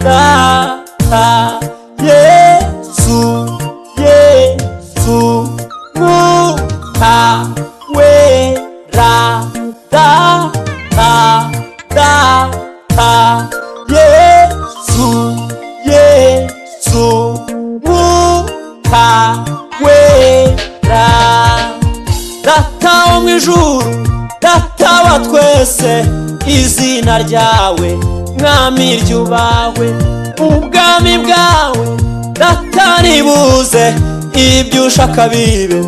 Shakara Yesu Yesu Muka Wera Da Da Da Da Yesu Yesu Muka Wera data wo mu ijuru data wa twese izina ryawe mwami ryubahwe ubwami bwawe data nibuze ibyo ushaka bibe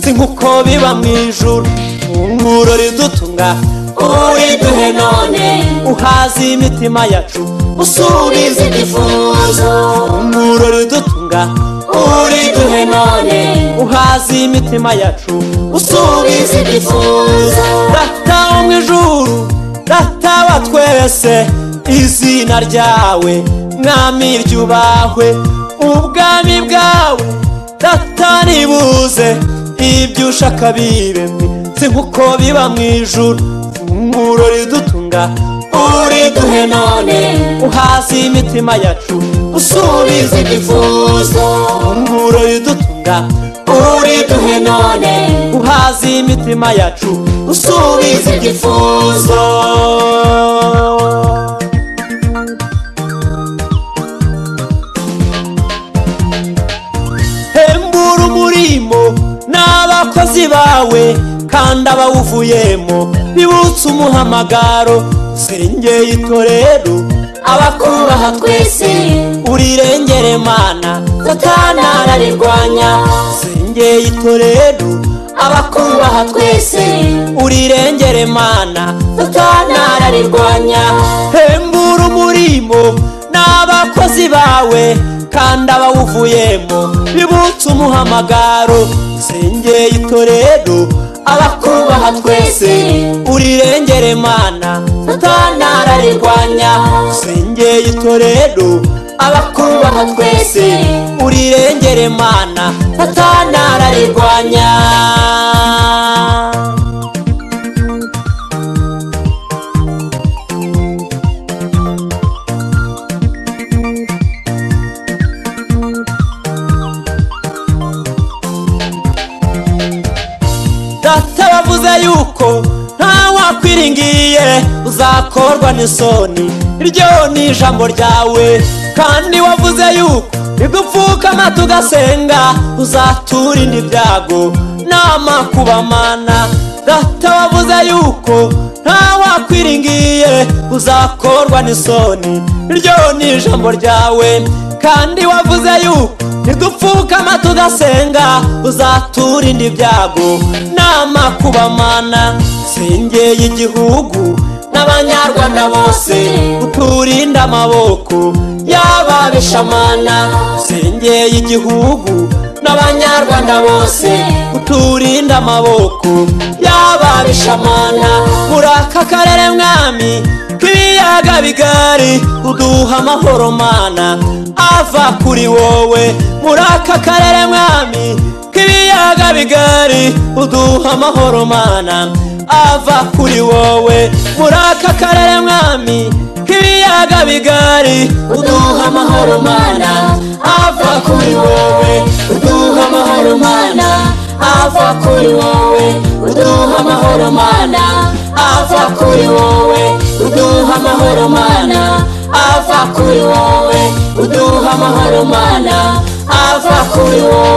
si nk'uko biba mu ijuru ifunguro ridutunga uriduhe none uhaze imitima yacu usubize ibyifuzo ifunguro ridutunga uriduhe none uhaze imitima yacu usubize ibyifuzo data wo mu ijuru data wa twese izina ryawe mwami ryubahwe ubwami bwawe data nibuze ibyo ushaka bibe si nk'uko biba mu ijuru ifunguro ridutunga uriduhe none uhaze imitima yacu usubize ibyifuzo ifunguro ridutunga uriduhe none uhaze imitima yacu usubize ibyifuzo hembura umurimo n'abakozi bawe kandi abawuvuyemo bibutse umuhamagaro usengeye itorero abakubaha twese urirengere mana satana ararirwanya usengeye itorero abakubaha twese urirengere mana satana ararirwanya hembura umurimo n'abakozi bawe kandi abawuvuyemo bibutse umuhamagaro usengeye itorero abakubaha twese urirengere mana satana ararirwanya usengeye itorero abakubaha twese urirengere mana satana ararirwanya data bavuze yuko ntawakwiringiye uzakorwa n'isoni iryo ni ijambo ryawe kandi wavuze yuko igupfukama tugasenga uzaturinda ibyago n'amakubamana data wavuze yuko ntawakwiringiye uzakorwa n'isoni iryo ni ijambo ryawe kandi wavuze yuko nidupfukama tugasenga uzaturinda ibyago n'amakubamana sengeye igihugu n'abanyarwanda bose uturinde amaboko y'ababishamana sengeye igihugu n'abanyarwanda bose uturinde amaboko y'ababishamana muri aka karere mwami k'ibiyaga bigari uduha amahoro mana ava kuri wowe muri aka karere mwami k'ibiyaga bigari uduha amahoro mana ava kuri wowe muri aka karere mwami k'ibiyaga bigari uduha amahoro mana ava kuri wowe uduha amahoro mana ava kuri wowe uduha amahoro mana ava kuri wowe uduha amahoro mana ava kuri wowe uduha amahoro mana ava kuri wowe